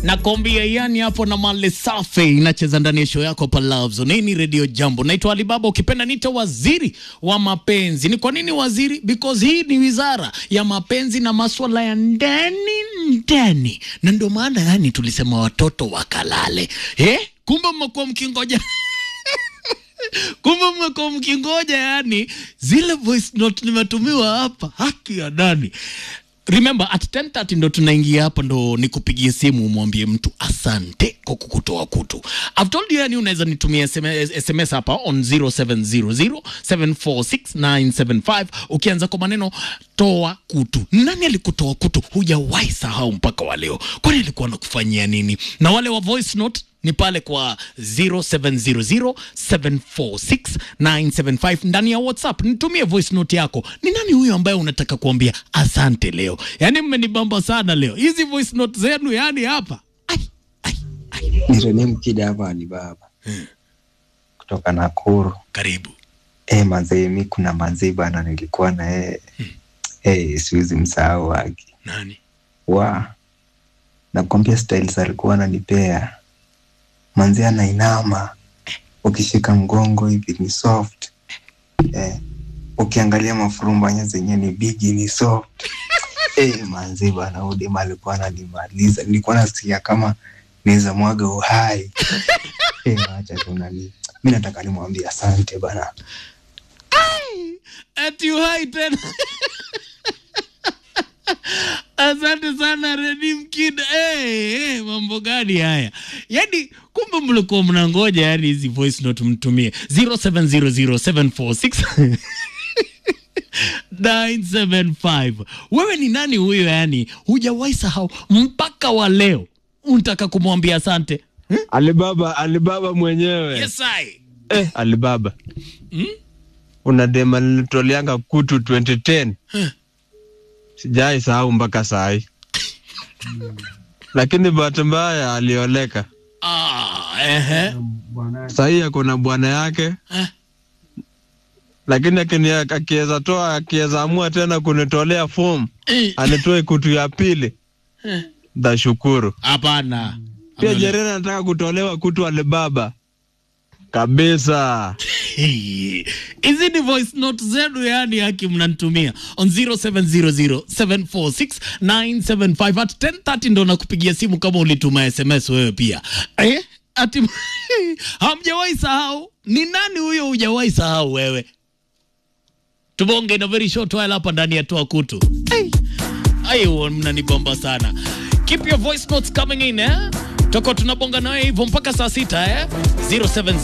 nakwambia yani hapo na male safi inacheza ndani ya show yako pa Love Zone. Hii ni Radio Jambo. Naitwa Alibaba, ukipenda nita waziri wa mapenzi. Ni kwa nini waziri? Because hii ni wizara ya mapenzi na maswala ya ndani ndani, na ndio maana yani tulisema watoto wakalale. Eh, kumbe mmekuwa mkingoja kumbe mmekuwa mkingoja yani zile voice note nimetumiwa hapa, haki ya nani Remember at 10:30 ndo tunaingia hapa, ndo nikupigie simu umwambie mtu asante kwa kukutoa kutu. I've told you yani, unaweza nitumia SMS, SMS hapa on 0700746975 ukianza kwa maneno toa kutu. Nani alikutoa kutu? Hujawahi sahau mpaka wa leo, kwani alikuwa anakufanyia nini? Na wale wa voice note ni pale kwa 0700746975 ndani ya WhatsApp. Nitumie voice note yako. Ni nani huyo ambaye unataka kuambia asante leo? Yaani mmenibamba sana leo, hizi voice note zenu yani hapa ai, ai, ai. Nirene Mkida hapa ni baba kutoka Nakuru. Karibu Eh, mazee mi kuna mazee bana nilikuwa na yeye eh, siwezi msahau wake nani? wa nakwambia styles alikuwa ananipea manzi anainama ukishika mgongo hivi ni soft eh, ukiangalia mafurumbanya zenye ni bigi ni soft eh, manzi bana udema alikuwa ananimaliza nilikuwa nasikia kama naweza mwaga uhai eh, acha tu nani mi nataka nimwambie asante bana Ati uhai tena Asante sana Redi Mkida. Hey, hey, mambo gani haya? Yaani kumbe mlikuwa mnangoja yani hizi voice note mtumie 0700746975. 975. Wewe ni nani huyo yani? Hujawahi sahau mpaka wa leo. Unataka kumwambia asante? Hmm? Alibaba, Alibaba mwenyewe Yes I. eh, Alibaba Hmm? una dema nilitoleanga kutu 2010 Huh. sijai sahau mpaka sahi lakini bahati mbaya alioleka Ah, ehe. sahii ako na bwana yake Eh. lakini akini- akiweza toa akiweza amua tena kunitolea fomu Eh. anitoe kutu ya pili Eh. ndashukuru Hapana. pia Amele- Jerena anataka kutolewa kutu Alibaba kabisa Hey, hizi ni voice note zenu yani haki mnanitumia on 0700746975 at 10:30 ndo nakupigia simu kama ulituma sms wewe pia eh? ati hamjawahi sahau ni nani huyo hujawahi sahau wewe tubonge na very short while hapa ndani ya toa kutu hey. Ayo, mnanibomba sana. Keep your voice notes coming in eh? Tutakuwa tunabonga nawe hivyo mpaka saa sita eh? 07